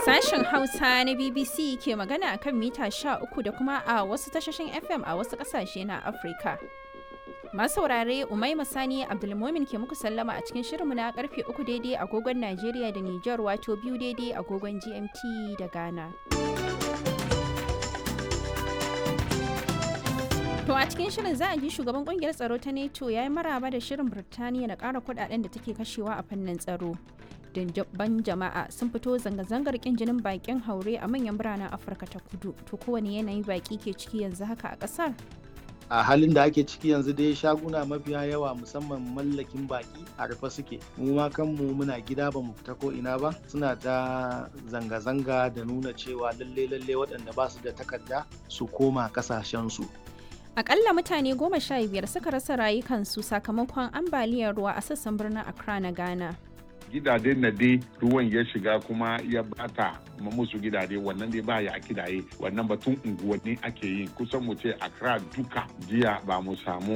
Sashen Hausa na BBC ke magana akan mita 13 da kuma a wasu tashoshin FM a wasu ƙasashe na Afirka. Masu saurare Umaima Sani Abdulmomin ke muku sallama a cikin shirinmu na karfe 3 daidai agogon Najeriya da Nijar wato biyu daidai agogon GMT da Ghana. To a cikin shirin za a ji shugaban kungiyar tsaro ta NATO ya yi maraba da shirin Birtaniya na ƙara kudaden da take kashewa a fannin tsaro. Dindabban jama'a sun fito zanga-zangar kin jinin bakin haure a manyan biranen Afirka ta kudu. To kowane yanayi baki ke ciki yanzu haka a ƙasar? a halin da ake ciki yanzu dai shaguna mafiya yawa musamman mallakin baki a rufe suke mu ma kanmu muna gida ba mu fita ko ina ba suna ta zanga-zanga da nuna cewa lalle lalle waɗanda ba su da takarda su koma kasashensu Akalla mutane goma sha biyar suka rasa rayukansu sakamakon ambaliyar ruwa a sassan birnin Accra na Ghana. gidajen na dai ruwan ya shiga kuma ya bata ma musu gidaje wannan dai ba ya kidaye wannan batun unguwanni ake yi kusan mu ce Accra duka jiya ba mu samu